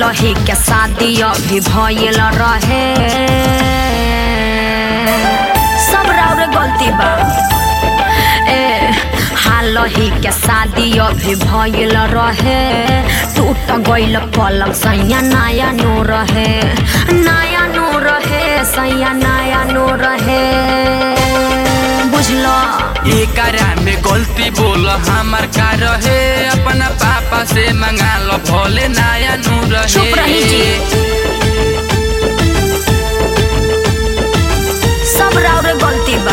हालही के शादी अभी भइल रहे सब राउरे गलती बा ए हालही के शादी अभी भइल रहे टूट गइल पलंग सैया नया नो रहे नया नो रहे सैया नया नो रहे बुझलो एकरा में गलती बोल हमार का रहे अपना पापा से मंगा लो भोले नया नू रहे चुप रही जी। सब राउरे गलती बा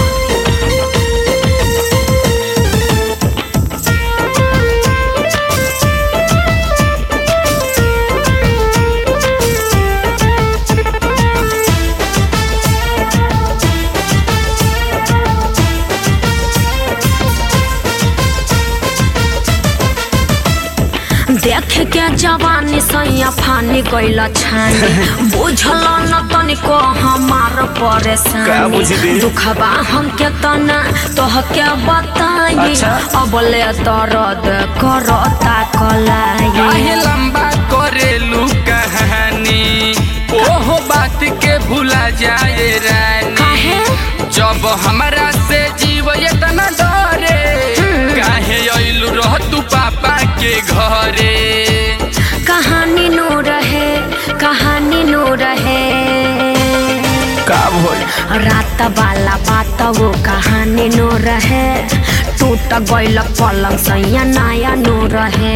देख के जवानी सैया फानी गइल छानी बुझल न तनिको हमार का परेशानी बुझली? दुखबा हमके तना तोहके बताई अच्छा। अब ले दर्द करता कलाई काहे लंबा करेलू कहानी ओहो बात के भूला जाए रानी काहे? जब हमरा से जीव इतना डरे काहे अइलू रह तू पापा के घरे कहानी नो रहे कहानी नो रहे का भइल रात वाला बात वो कहानी नो रहे टूट गइल पलंग सैया नया नो रहे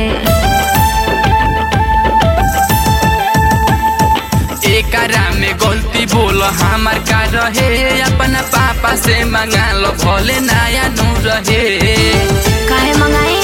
एकरा में गलती बोल हमार का रहे अपना पापा से मंगा लो भोले नया नू रहे काहे मंगाई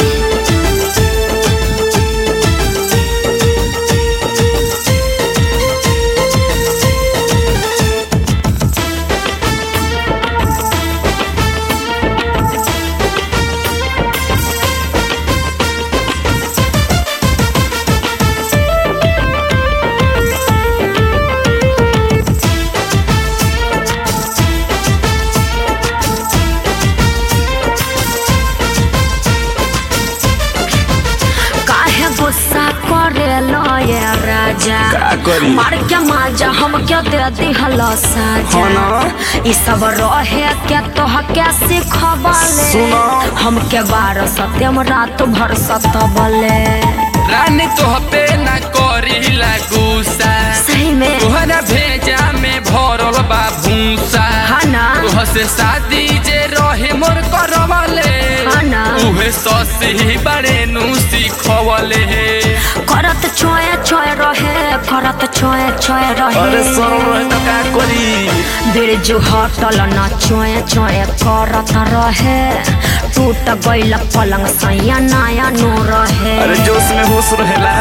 काहे गुस्सा करे ये राजा का करी? मार के माजा हम क्या दे दिहल साजा हाँ ना। ई सब रहे के तोह के सिखबले सुनो। हम के बार सत्यम रात भर सतबले रानी तोह पे ना करी गुस्सा सही में तोहरा भेजा में भरल बा भूसा हाँ ना। तोह से शादी जे रहे मोर करवले हाँ ना। उहे ससी बड़े नु सिखवले करत छोए छोए रहे करत छोए छोए रहे अरे सरल रहे तो का करी बिरजू हटल न छोए छोए करत रहे टूट गइल पलंग सैया नया नो रहे अरे जोश में होश रहेला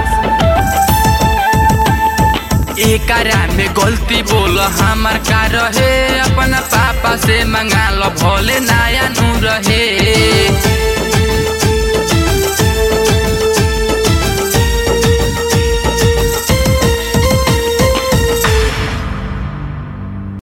एकरा में गलती बोल हमार का रहे अपना पापा से मंगा लो भोले नया नू रहे